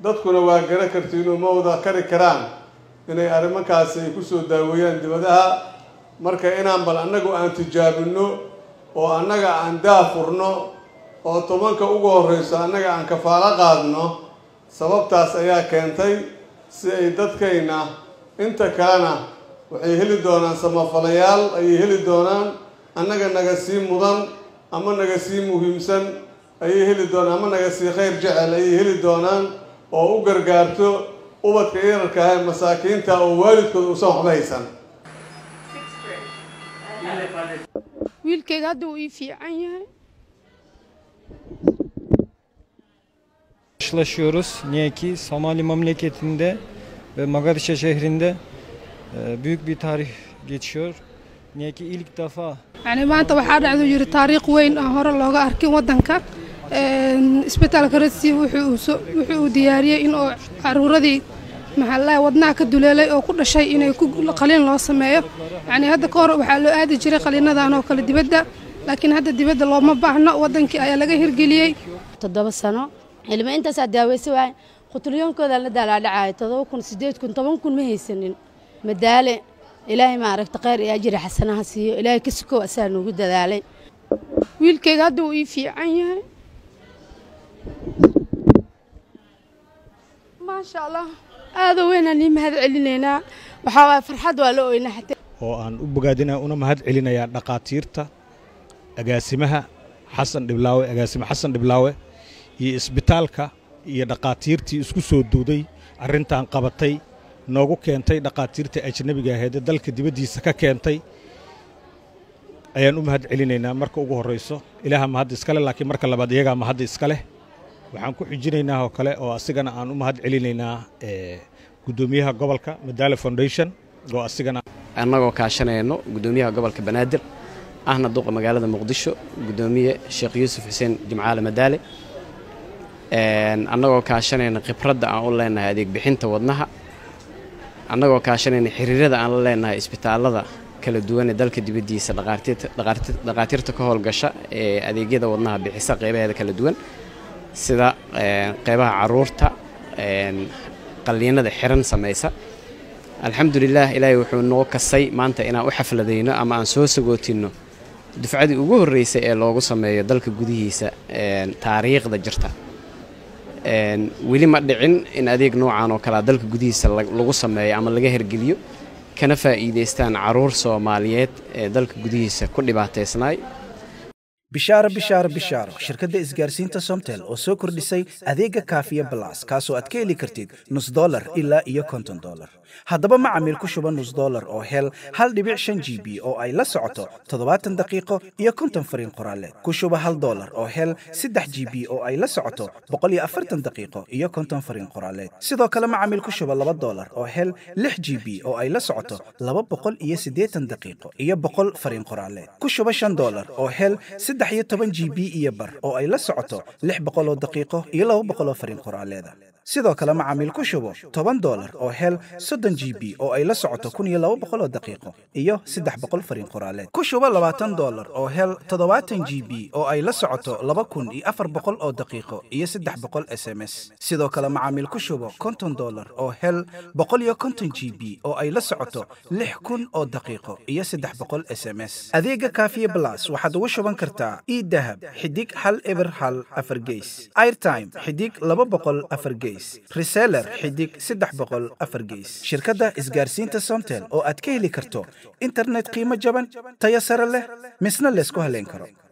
dadkuna waa gara kartiinoo ma wada kari karaan inay arrimankaasi ay kusoo daaweeyaan dibadaha marka inaan bal annagu aan tijaabinno oo annaga aan daafurno oo tobanka ugu horreyso annaga aan kafaalo qaadno sababtaas ayaa keentay si ay dadkayna inta kalena waxay heli doonaan samafalayaal ayay heli doonaan annaga naga sii mudan ama naga sii muhiimsan ayay heli doonaan ama naga sii khayr jecel ayay heli doonaan oo u gargaarto ubadka yararka ah ee masaakiinta oo waalidkood uusan waxba haysan wiilkayga hadda uu ii fiican yahay Karşılaşıyoruz. Niye ki Somali memleketinde ve Mogadishu şehrinde e, büyük bir tarih geçiyor. Niye ki ilk defa yani maanta waxaa dhacdo yiri taariikh weyn aan hore looga arkin wadanka isbitaalka radsi wuxuu uu soo- wuxuu uu diyaariyey in oo caruuradii maxallaha wadnaha ka duleelay oo ku dhashay inay ku qaliin loo sameeyo yani hadda ka hor waxaa loo aadi jiray qaliinadan oo kale dibadda laakiin hadda dibadda looma baahno wadankii ayaa laga hirgeliyey toddoba sano ilmo intaasaa daaweysa waay qutulyoonkooda la daalaadhacayo todoba kun sideed kun toban kun ma haysanin madaale ilaahay maaragta khayr iyo ajri xasanaha siiyo ilaahay ka sukow asaa noogu dadaalay wiilkayga hadda uu ii fiican yahay maasha allah aada weynaan ii mahad celinaynaa waxaa waay farxad waa la oynaa xataa oo aan u bogaadinaya una mahad celinayaa dhaqaatiirta agaasimaha xasan dhiblaawe agaasime xasan dhiblaawe iyo isbitaalka iyo dhaqaatiirtii isku soo duuday arrintan qabatay noogu keentay dhaqaatiirta ajnabiga ahayd ee dalka dibaddiisa ka keentay ayaan u mahad celinaynaa marka ugu horrayso ilaaha mahadda iskale laakiin marka labaad iyagaa mahadda iska leh waxaan ku xijinaynaa oo kale oo asigana aan u mahad celinaynaa eh, guddoomiyaha gobolka madaale foundation oo asigana annagoo kaashanayno guddoomiyaha gobolka banaadir ahna duqa magaalada muqdisho guddoomiye sheekh yuusuf xuseen jimcaale madaale Een, annagoo kaashanayna khibradda aan u leenahay adeeg bixinta wadnaha annagoo kaashanayna xiriirada aan la leenahay isbitaallada kala duwan ee dalka dibaddiisa dhaqaatiirta- dhaqaatiir- dhaqaatiirta ka howlgasha ee adeegyada wadnaha bixisa qeybaheeda kala duwan sida een, qeybaha caruurta een, qalliinada xiran samaysa alxamdulilaah ilaahay wuxuu noo kasay maanta inaan u xafladayno ama aan soo sagootinno dufcadii ugu horreysay ee loogu sameeyo dalka gudihiisa een, taariikhda jirta Een, weli ma dhicin in adeeg noocan oo kalea dalka gudihiisa lag- lagu sameeyo ama laga hergeliyo kana faa'iidaystaan caruur soomaaliyeed ee dalka gudihiisa ku dhibaataysnaay bishaaro bishaaro bishaaro shirkadda isgaarsiinta somtel oo soo kordhisay adeega kaafiya balas kaasoo aad ka heli kartid nus dolar ilaa iyo konton dolar haddaba macamiil ku shuba nus dolar oo hel hal dhibic shan g b oo ay la socoto toddobaatan daqiiqo iyo konton fariin qoraaleed ku shuba hal dolar oo hel saddex g b oo ay la socoto boqol iyo afartan daqiiqo iyo konton fariin qoraaleed sidoo kale macamiil ku shuba laba dolar oo hel lix g b oo ay la socoto laba boqol iyo siddeetan daqiiqo iyo boqol fariin qoraaleed ku shuba shan dolar oo hel saddex iyo toban g b iyo bar oo ay la socoto lix boqol oo daqiiqo iyo laba boqol oo fariin qoraaleeda sidoo kale macaamiil ku shubo toban dolar oo hel soddon g b oo ay la socoto kun iyo laba boqol oo daqiiqo iyo saddex boqol fariin qoraaleed ku shubo labaatan dolar oo hel toddobaatan g b oo ay la socoto laba kun iyo afar boqol oo daqiiqo iyo saddex boqol s m s sidoo kale macaamiil ku shubo konton dolar oo hel boqol iyo konton g b oo ay la socoto lix kun oo daqiiqo iyo saddex boqol s m s adeega kaafiye blas waxaad ugu shuban kartaa idahab xidig hal eber hal afar geys airtime xidig laba boqol afar geys reseller xidig saddex boqol afar geys shirkadda isgaarsiinta somtel oo aad ka heli karto internet qiimo jaban tayo sare leh misna laysku haleyn karo